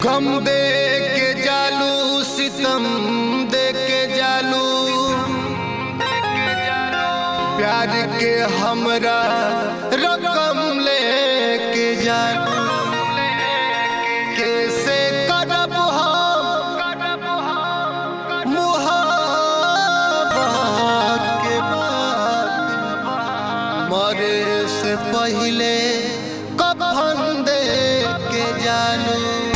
गम दे के जालू सितम दे के जालू प्यार के हमरा रकम ले के जालू कैसे करब हम मुहाबत के बाद मरे से पहले कफन दे के जालू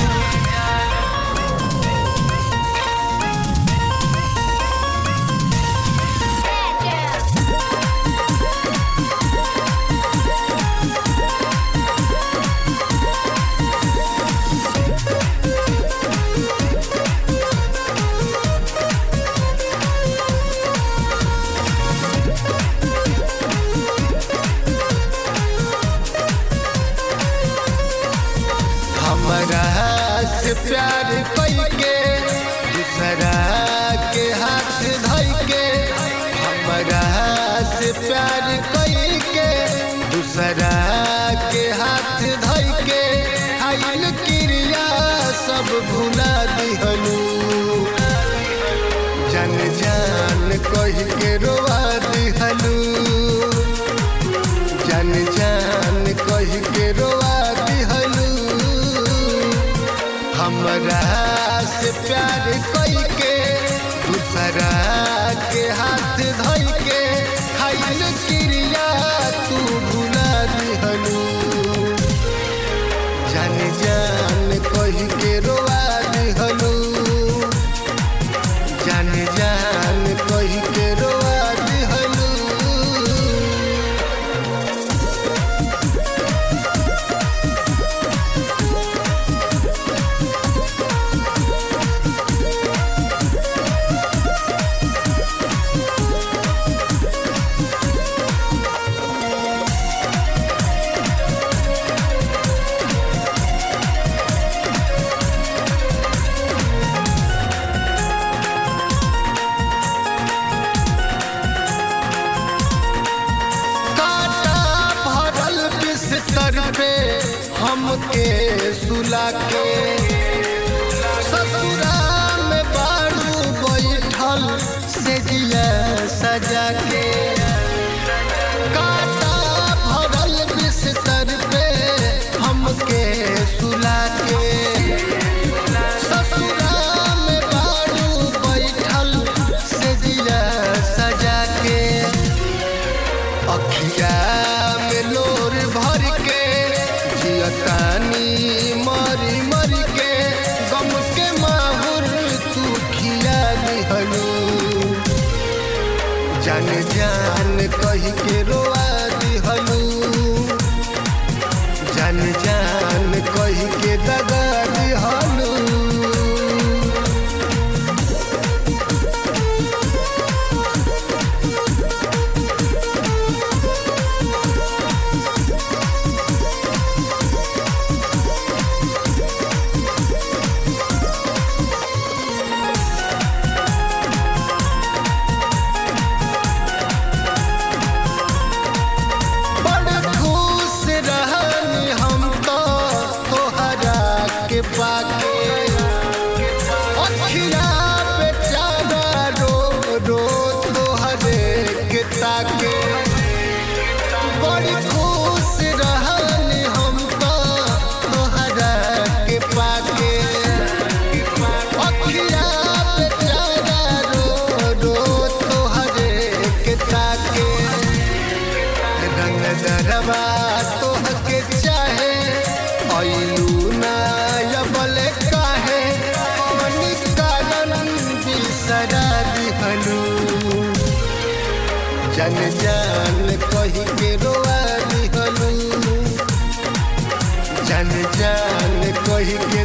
हमरा से प्यार कई के दूसरा के हाथ धई के हमरा से प्यार कई के दूसरा के हाथ धई के आइल क्रिया सब भुला दिहलू जन जान कह के रोवा दिहलू जन जान कह के रोवा दिहलू हमरा से प्यार कई के दूसरा के हाथ धई के खाइल क्रिया तू भुला दिहलू जान जान कह के रोवा दिहलू जान जान कह के रोवा दिहलू काटा भरल बिस्तर पे हमके सुला के ससुरा में बाड़ू बैठल से जिया सजा के काटा भरल बिस्तर पे हमके सुला के ससुरा में बाड़ू बैठल से जिया सजा के अखिया में लोर भर के जियतानी मरी मरी के गम के माहुर तू खिया दिहलू जान जान कह के रोआ दिहलू जान जान कह के दगा दिहलू बड़ खुश रहनी हम तो तोहरा के पाके अखिया पे चारा रो रो तोहरे के ताके बड़ी खुश रहनी हम तो तोहरा के पाके अखिया पे चारा रो रो तोहरे के ताके रंग दरबा तोहके चाहे अइलू ना यबल काहे कौन कारण बिसरा दिहलू जन जान कह के रोआ दिहलू जन जान कह के